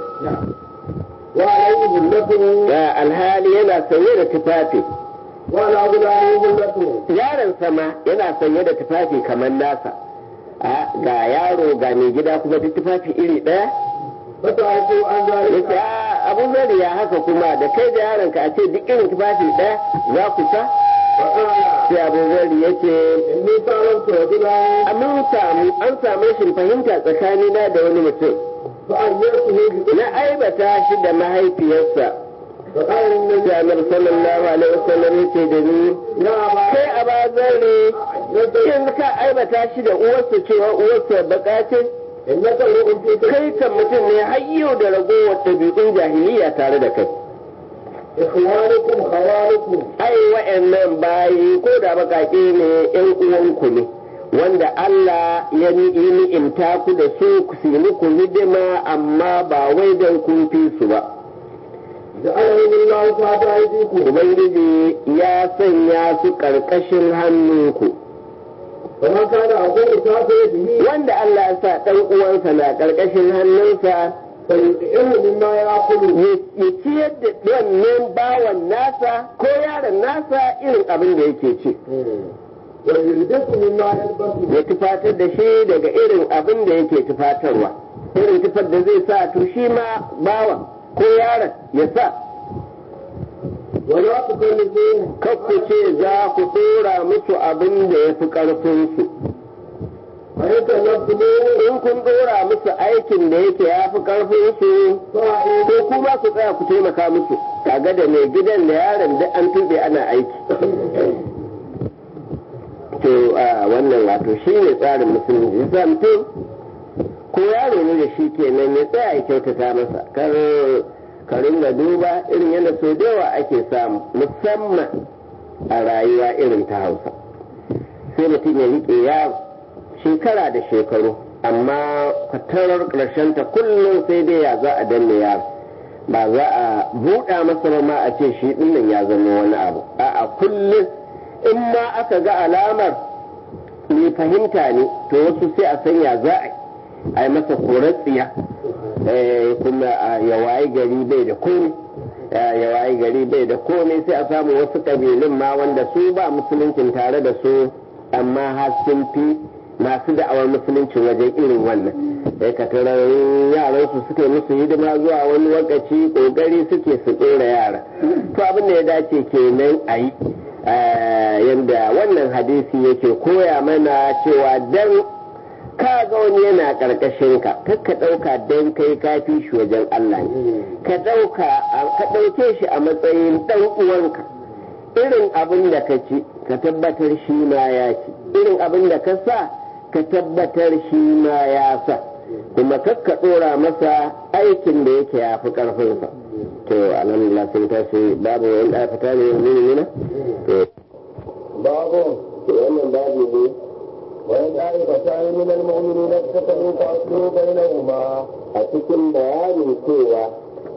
وعليه بلته da alhali yana sanye da tufafi وعلى غلامه بلته yaron sama yana sanye da tufafi kamar nasa a ga yaro ga mai gida kuma duk tufafi iri ɗaya فتعرفوا عن yace ذلك a abu zari ya haka kuma da kai da yaron ka a ce duk irin tufafi ɗaya za ku sa فقال sai abu zari yace إني تعلمت رجلا mun samu an samu rashin fahimta tsakanina da wani mutum فأيرته بقول na aibata shi da mahaifiyarsa فقال النبي sai annabi sallallahu alaihi wasallam yace da ni يا أبا kai a bazari yanzu ka aibata shi da uwarsa cewa uwarsa baka ce إنك امرؤ فيك kai kan mutum ne har yau da ragowar ɗabi'un jahiliya tare da kai إخوانكم خوالكم ai wa'annan bayi ko da baƙaƙe ne yan uwanku ne wanda Allah ya ni- yi ni'imta ku da su ku su yi muku hidima amma ba wai don kun fi su ba جعلهم الله تحت أيديكم ubangiji ya sanya su ƙarƙashin hannunku فمن كان أبوه تحت يده wanda Allah ya sa ɗan uwansa na ƙarƙashin hannunsa فيطعمه مما يأكل ya ciyar da wannan bawan nasa ko yaron nasa irin abin da yake ci ويلبسه مما يلبسه ya tufatar da shi daga irin abin da yake tufatarwa irin tufar da zai sa to shi ma bawan ko yaron ya sa ولا تكلفوهم kakku ce za ku tsora musu abin da ya fi ƙarfinsu فإن كلفتموه in kun ɗora musu aikin da yake ya fi ƙarfinsu فأعيدوا ko kuma ku tsaya ku taimaka musu kaga da mai gidan da yaron duk an tuɓe ana aiki to a wannan wato shi ne tsarin musulunci yasa mutum ko yaro ne da shi kenan ya tsaya ya kyautata masa kar ka ringa duba irin yadda so da yawa ake samu musamman a rayuwa irin ta hausa sai mutum ya riƙe yaro shekara da shekaru amma fatarar ƙarshen ta kullum sai dai ya za a danne yaro ba za a buɗa masa ba ma a ce shi ɗinnan ya zama wani abu a'a kullum in ma aka ga alamar mai fahimta ne to wasu sai a sanya za a yi masa korar tsiya kuma ya wayi gari bai da komai ya wayi gari bai da komai sai a samu wasu ƙabilun ma wanda su ba musuluncin tare da su amma har sun fi masu da'awar musulunci wajen irin wannan sai ka tarar yaran su suke musu hidima zuwa wani lokaci kokari suke su tsora yara to abin da ya dace kenan a yi yadda wannan hadisi yake koya mana cewa dan ka ga wani yana karkashin ka kar ka ɗauka dan kai ka fi shi wajen Allah ne ka ɗauka ka ɗauke shi a matsayin ɗan uwanka irin abin da ka ci ka tabbatar shi ma ya ci irin abin da ka sa ka tabbatar shi ma ya sa kuma kakka ɗora masa aikin da yake ya fi ƙarfinsa to alhamdulillah sun tashi babu wani ɗaya fita ne yanzu ne babu wannan babu ne وإن طائفتان من المؤمنين اقتتلوا فأصلحوا بينهما a cikin bayanin cewa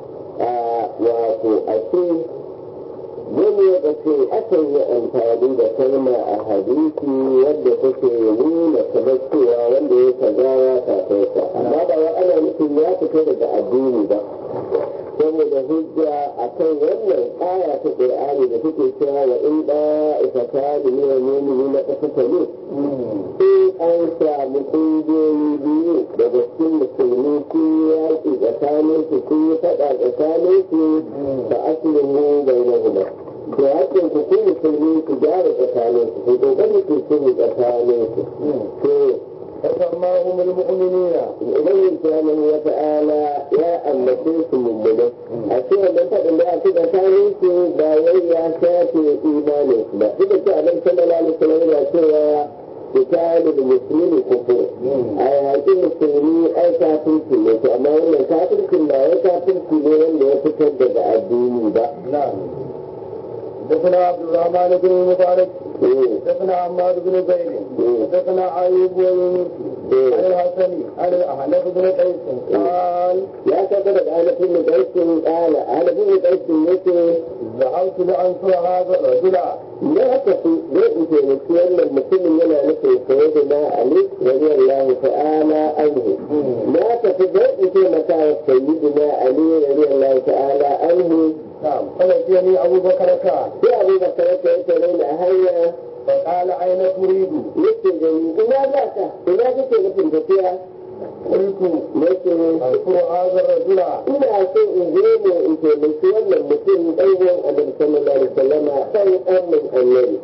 wato a ce wani lokaci akan yi amfani da kalma a hadisi wadda take nuna kamar cewa wanda ya kaza ya kafarsa amma ba wa ana nufin ya fito daga addini ba saboda hujja akan wannan aya ta qur'ani da take cewa wa in da ifata da ne mu'mini na kasata ne in an samu kungiyoyi biyu daga cikin musulmi sun yi yaƙi tsakanin su sun yi faɗa tsakanin su da asalin mu bai na guda to hakan ku kun musulmi ku gyara tsakanin su ku kokari ku sulhu tsakanin su to فسماهم المؤمنين Ubangiji subhanahu wa ta'ala ya ambace su mummune a ce wannan faɗin da aka tsakanin su ba wai ya shafe imanin su ba duk da cewa Annabi sallallahu alaihi wasallam yana cewa kitabul muslimi kufur a yaƙi musulmi ai kafirci ne to amma wannan kafircin ba wai kafirci ne wanda ya fitar daga addini ba نعم حدثنا عبد الرحمن بن المبارك حدثنا عماد بن زيد حدثنا ايوب ويونس عن الحسن عن الاحنف بن قيس قال ya saka daga ainihin da gaisin ƙala ainihin da gaisin yake ذهبت لانصر هذا الرجل ya tafi zai in taimaki wannan mutumin yana nufin saye da na ali radiyallahu ta'ala anhu na tafi zai in taimaka wa sayyidina ali radiyallahu ta'ala anhu نعم فلقيني ابو بكر كان sai abu da sarrafa ya tare da hanya فقال اين تريد؟ yake gani ina za ka ina kake nufin tafiya قلت yake انصر هذا الرجل ina so in zo ne in taimaki wannan mutum ɗan uwan annabi sallallahu alaihi wasallama ɗan amin annabi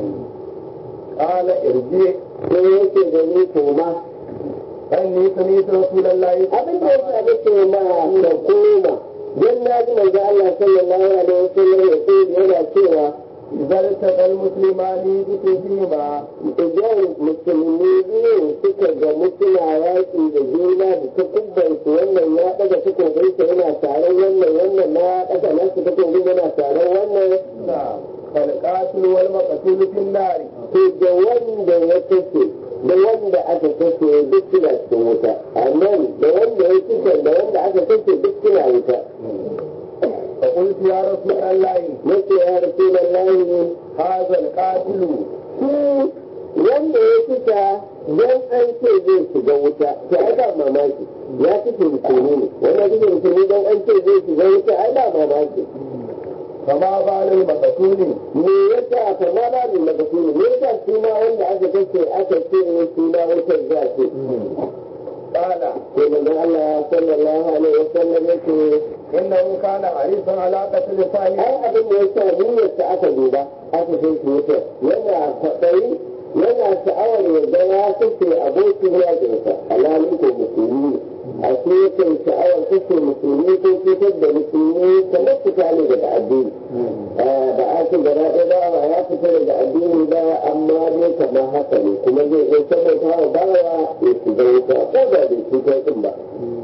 قال ارجع sai yake gani koma اني سمعت رسول الله abin da yasa nake ma ka koma dan na ji manzo Allah sallallahu alaihi wasallam ya ce yana cewa اذا التقى المسلمان بسيفهما idan musulmi biyu suka ga mutuna yaƙi da juna da takubbansu wannan ya ɗaga takobinsa yana taron wannan wannan na ɗaga nasu takobin yana taron wannan نعم فالقاتل والمقتول في النار to da wanda ya kashe da wanda aka kashe duk suna cikin wuta anan da wanda ya kashe da wanda aka kashe duk suna wuta فقلت يا رسول الله nace ya rasulullahi هذا القاتل shi wanda ya kisa don an ce zai shiga wuta to ai ba mamaki ya kashe musulmi ne wanda kashe musulmi don an ce zai shiga wuta ai ba mamaki فما بال المقتول me yasa fa ma ba ni daga su me yasa shi ma wanda aka kashe aka ce shi ma wutar za ce قال sai manzon Allah sallallahu alaihi wasallam yake انه كان حريصا على قتل صاحبه ai abin da yasa niyyarsa aka duba aka kai shi wutar yana kwaɗayi yana sha'awar ya ga ya kashe abokin yakinsa alhalin ko musulmi a shi yakan sha'awar kashe musulmi ko fitar da musulmi kamar fita ne daga addini ba a ce gaba ɗaya ba ba ya fita daga addini ba amma dai kamar haka ne kuma zai iya saboda hawa bawa ya shiga wuta ko da bai cutar din ba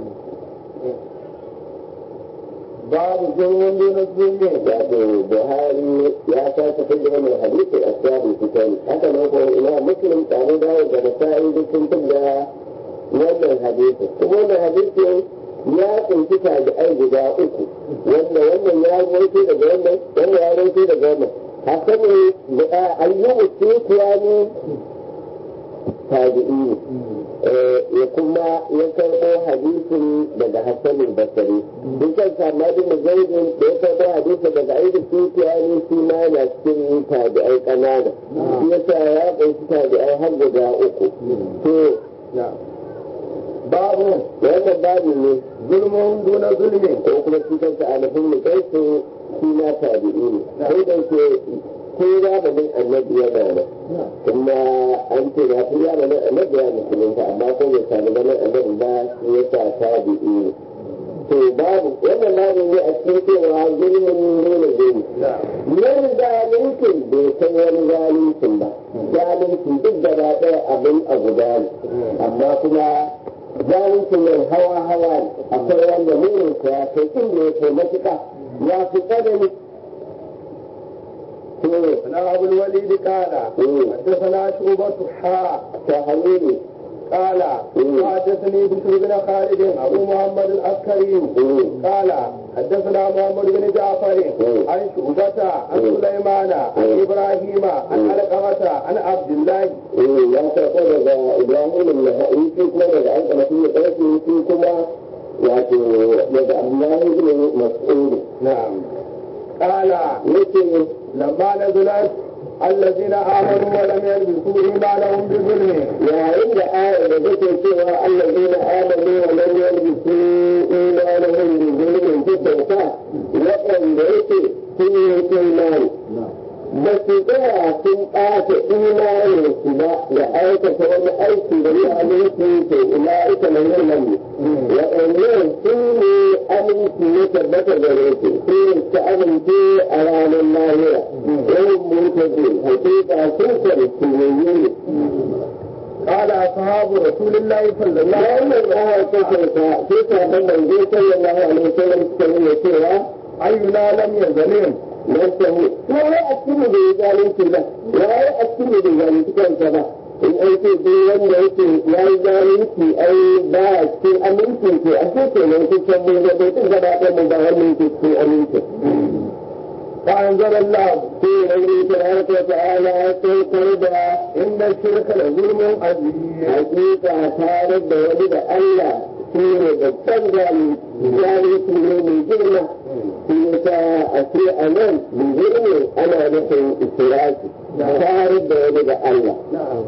babu zulmun duna zulmin wato buhari ya sake fidda wannan hadisi a sabon fitan haka nan ko ina muslim tare da da nasa'i duk sun fidda wannan hadisi kuma wannan hadisi ya kunshi tabi'ai guda uku wanda wannan ya rawaito daga wannan wannan ya rawaito daga wannan hasan da ayyubu sufyani tabi'i ya kuma ya karɓo hadisin daga Hassan Basri dukkan Samadu da Zaidin da ya karɓo hadisin daga Aidu Sufiyani shi ma yana cikin tabi'ai ƙanana shi yasa ya ƙunshi tabi'ai har guda uku to babu wannan babu ne zulmun duna zulmin ko kuma shi kansa alifin mu kai su shi ma tabi'i ne sai da ke ko zamanin annabi yana nan kuma an ce na fi zamanin annabi ya musulunta amma ko bai sami ganin annabi ba shi ya sa tabi'i ne to babu wannan babu ne a cikin cewa zulmin nuna zulmi nan zalincin bai san wani zalincin ba zalincin duk gaba ɗaya abin a guda ne amma kuma zalincin yau hawa hawa ne akwai wanda murinsa ya kai inda ya kai matuƙa ya fi tsanani na abu walidi kala حدثنا شعبة حاء تهليلي قال حدثني بشر بن خالد ابو محمد العسكري قال حدثنا محمد بن جعفر عن شعبة عن سليمان عن ابراهيم عن علقمة عن عبد الله ya karɓo daga ibrahim al-naha'i shi kuma daga an kama shi ƙarfi shi kuma wato daga abdullahi ibn mas'ud نعم قال yake لما نزلت الذين امنوا ولم يلبسوا ايمانهم بظلم yayin da ayar da take cewa allazi na amanu wa lam yalbisu imanahum bi zulmin ta sauka waɗanda yake sun yi imani ba su tsaya sun ɓata imanin su ba da aikata wani aiki da ya aminci to ila ita na yin nan waɗannan sun ne aminci ya tabbata gare su sun ta amince a ranar lahira yawan mutazi hakika sun kwarci ne قال اصحاب رسول الله صلى الله عليه wannan ayar ta sauka sai sabon manzo sallallahu alaihi wasallam suka nuna cewa وسلم اينا لم يظلم nasahu ya yi a cikin da ya zalunci ba ya yi a cikin da ya zalunci kansa ba in an ce duk wanda yake ya yi zalunci ai ba a cikin aminci to a ce ke nan kusan mun ga bai gaba ɗaya mun ba wannan ke cikin aminci فانزل الله sai rauni tabaraka wa ta'ala ya saukar da ان الشرك لظلم عظيم hakika tare da wani da Allah shi ne babban zalunci zalunci ne mai girma shi yasa a ce a nan bijirne ana nufin israfi tare da wani da Allah نعم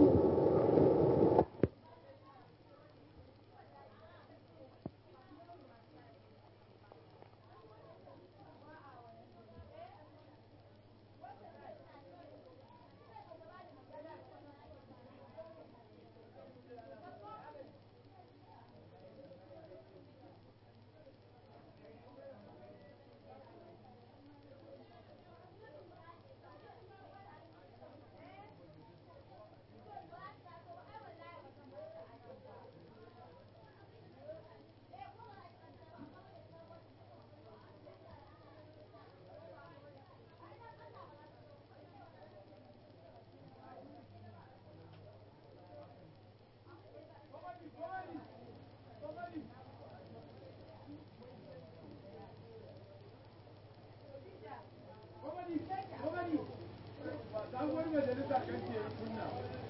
sabuwar majalisa kan ke kunna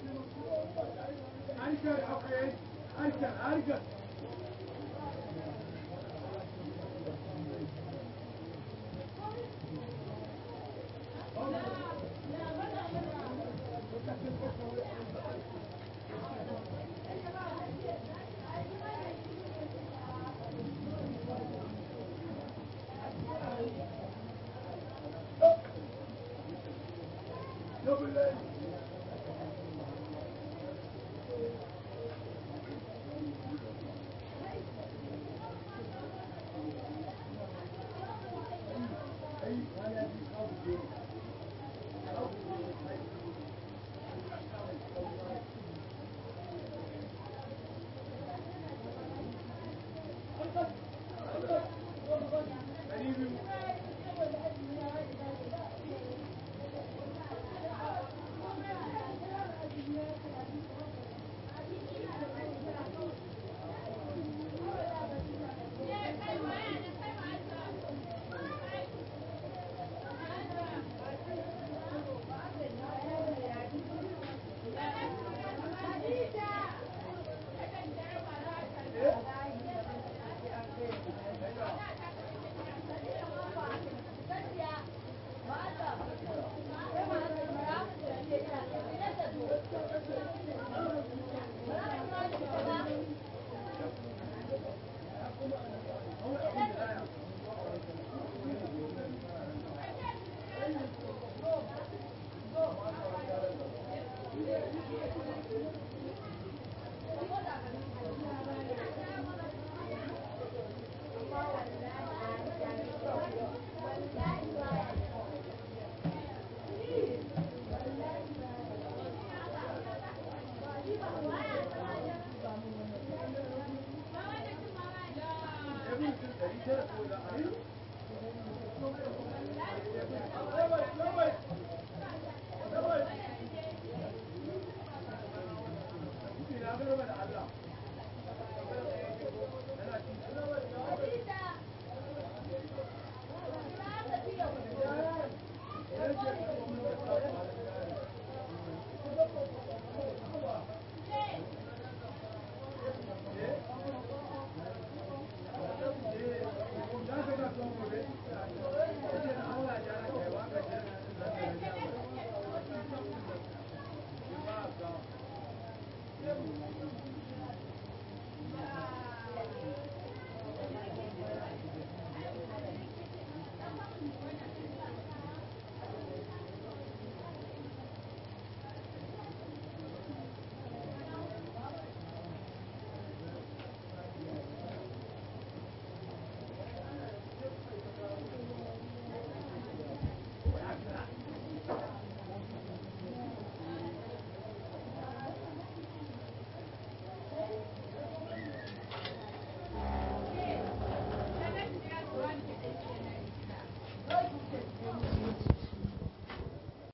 harkar akwai harkar harkar Thank you.